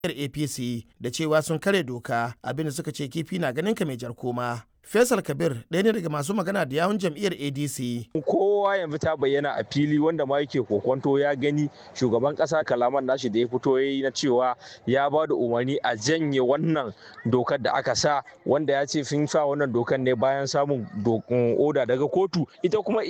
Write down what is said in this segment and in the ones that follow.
apc da cewa sun kare doka abinda suka ce kifi na ganin ka mai jar koma Faisal Kabir ɗaya ne daga masu magana da yawun jam'iyyar ADC. Kowa yanzu ta bayyana a fili wanda ma yake kokonto ya gani shugaban ƙasa kalaman nashi da ya fito ya yi na cewa ya ba da umarni a janye wannan dokar da aka sa wanda ya ce sun sa wannan dokar ne bayan samun oda daga kotu ita kuma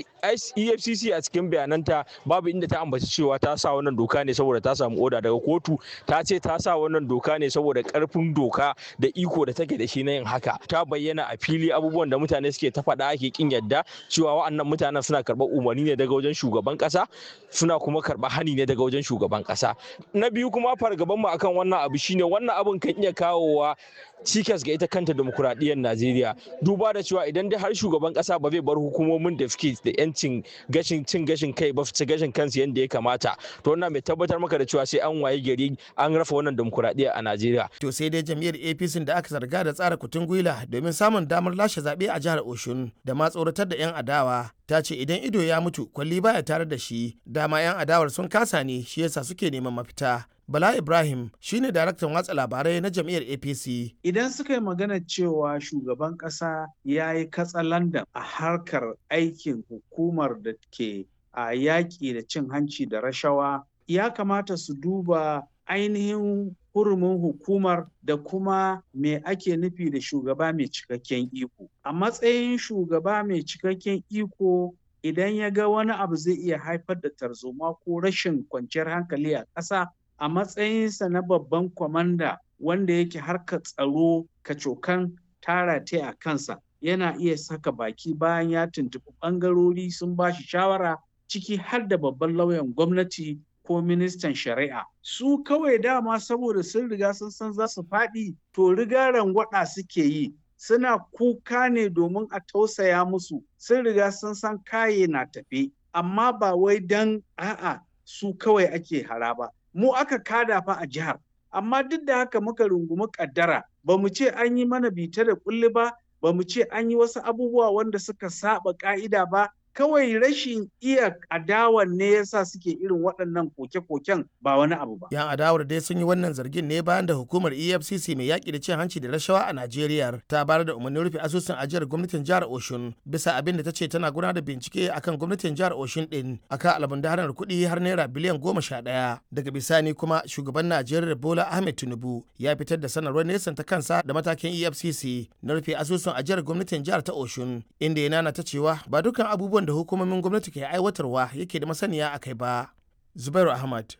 EFCC a cikin bayananta babu inda ta ambaci cewa ta sa wannan doka ne saboda ta samu oda daga kotu ta ce ta sa wannan doka ne saboda karfin doka da iko da take da shi na yin haka ta bayyana a fili fili abubuwan da mutane suke ta faɗa ake kin yadda cewa wa'annan mutanen suna karɓar umarni ne daga wajen shugaban ƙasa suna kuma karɓar hani ne daga wajen shugaban ƙasa na biyu kuma fargaban mu akan wannan abu shine wannan abun kan iya kawowa cikas ga ita kanta demokuraɗiyyar Najeriya duba da cewa idan dai har shugaban ƙasa ba zai bar hukumomin da suke da yancin gashin cin gashin kai ba su gashin kansu yadda ya kamata to wannan mai tabbatar maka da cewa sai an waye gari an rafa wannan demokuraɗiyya a Najeriya. To sai dai jam'iyyar APC da aka zarga da tsara kutun gwila domin samun damar lashe zaɓe a jihar Oshun da ma tsoratar da 'yan adawa ta ce idan ido ya mutu kwalli baya tare da shi dama 'yan adawar sun kasa ne shi yasa suke neman mafita. Bala Ibrahim shine daraktan watsa labarai na jam'iyyar APC. Idan suka yi magana cewa shugaban ƙasa ya yi katsalandan a harkar aikin hukumar da ke a yaƙi da cin hanci da rashawa, ya kamata su duba ainihin hurumin hukumar da kuma me ake nufi da shugaba mai cikakken iko. A matsayin shugaba mai cikakken iko idan ya ga wani abu zai iya haifar da tarzoma ko rashin kwanciyar hankali a ƙasa a matsayinsa na babban kwamanda wanda yake harkar tsaro kacokan tara ta a kansa yana iya saka baki bayan ya tuntuɓi ɓangarori sun ba shi shawara ciki har da babban lauyan gwamnati ko ministan shari'a su kawai dama saboda sun riga sun san za su faɗi to riga rangwada suke yi suna kuka ne domin a tausaya musu sun riga sun san kaye na tafe amma ba wai don a'a su kawai ake hara ba mu aka kada fa a jihar amma duk da haka muka rungumi kaddara ba mu ce an yi mana bita da kulli ba ba mu ce an yi wasu abubuwa wanda suka saba ka'ida ba kawai rashin iya adawan ne yasa suke irin waɗannan koke-koken ba wani abu ba. Yan adawar dai sun yi wannan zargin ne bayan da hukumar EFCC mai yaƙi da cin hanci da rashawa a Najeriya ta bayar da umarnin rufe asusun ajiyar gwamnatin jihar Oshun bisa abin da ta ce tana gudanar da bincike akan gwamnatin jihar Oshun din akan almundahanar kuɗi har naira biliyan goma sha ɗaya. Daga bisani kuma shugaban Najeriya Bola Ahmed Tinubu ya fitar da sanarwar nesan ta kansa da matakin EFCC na rufe asusun ajiyar gwamnatin jihar ta Oshun inda ya nana ta cewa ba dukkan abubuwan da hukumomin gwamnati ke aiwatarwa yake da masaniya a kai ba. Zubairu Ahmad,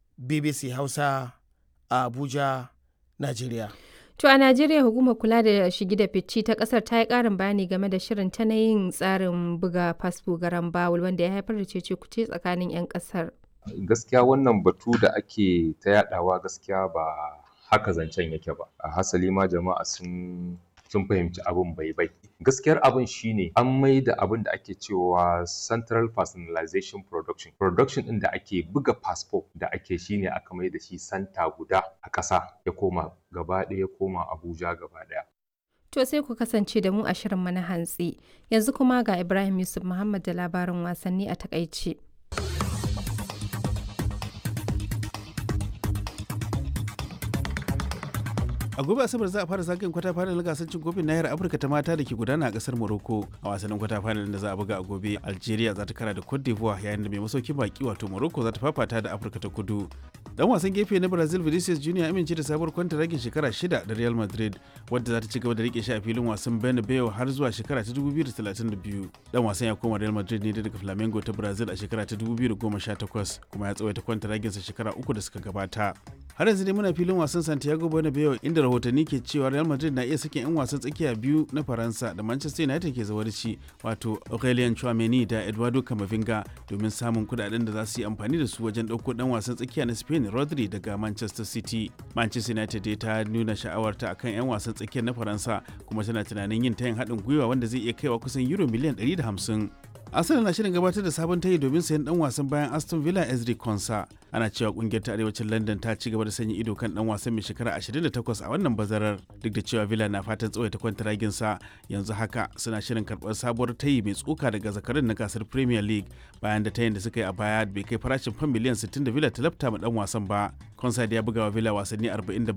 BBC Hausa, a Abuja, Najeriya. To a Najeriya hukumar kula da shigi da fici ta kasar ta yi karin bayani game da shirin ta na yin tsarin buga fasfo garan bawul wanda ya haifar da cece kuce tsakanin 'yan kasar. Gaskiya wannan batu da ake ta yadawa gaskiya ba haka zancen yake ba. A hasali ma jama'a sun sun fahimci abin bai bai gaskiyar abin shine an mai da abin da ake cewa central personalization production production din da ake buga passport da ake shine aka mai da shi santa guda a ƙasa ya koma gaba ɗaya ya koma abuja gaba ɗaya To sai ku kasance da mu a shirin na hantsi yanzu kuma ga Ibrahim Yusuf Muhammad da labarin wasanni a takaice. a gobe asabar za a fara zagayen kwata final gasar cin kofin nahiyar afirka ta mata da ke gudana a kasar morocco a wasannin kwata final da za a buga a gobe algeria za ta kara da cote d'ivoire yayin da mai masaukin baki wato morocco za ta fafata da afirka ta kudu dan wasan gefe na brazil vinicius junior amince da sabuwar kwanta ragin shekara shida da real madrid wadda za ta ci gaba da rike shi a filin wasan bernabeu har zuwa shekara ta 2032 dan wasan ya koma real madrid ne daga flamengo ta brazil a shekara ta 2018 kuma ya tsawaita kwanta raginsa shekara uku da suka gabata har yanzu dai muna filin wasan santiago bernabeu inda rahotanni ke cewa real madrid na iya sakin 'yan wasan tsakiya biyu na faransa da manchester united ke zawarci wato aurelien chouameni da eduardo camavinga domin samun kudaden da za su yi amfani da su wajen ɗauko dan wasan tsakiya na spain rodri daga manchester city manchester united dai ta nuna sha'awarta akan 'yan wasan tsakiyar na faransa kuma tana tunanin yin tayin haɗin gwiwa wanda zai iya kaiwa kusan euro miliyan 150 Arsenal na shirin gabatar da sabon tayi domin sayan dan wasan bayan Aston Villa Ezri Konsa. Ana cewa kungiyar ta arewacin London ta ci gaba da sanya ido kan dan wasan mai shekara 28 a wannan bazarar duk da cewa Villa na fatan tsawaita kwantaragin sa yanzu haka suna shirin karbar sabuwar tayi mai tsoka daga zakarin na gasar Premier League bayan da tayin da suka yi a baya bai kai farashin fam miliyan 60 da Villa ta lafta ma dan wasan ba. Konsa ya buga wa Villa wasanni 40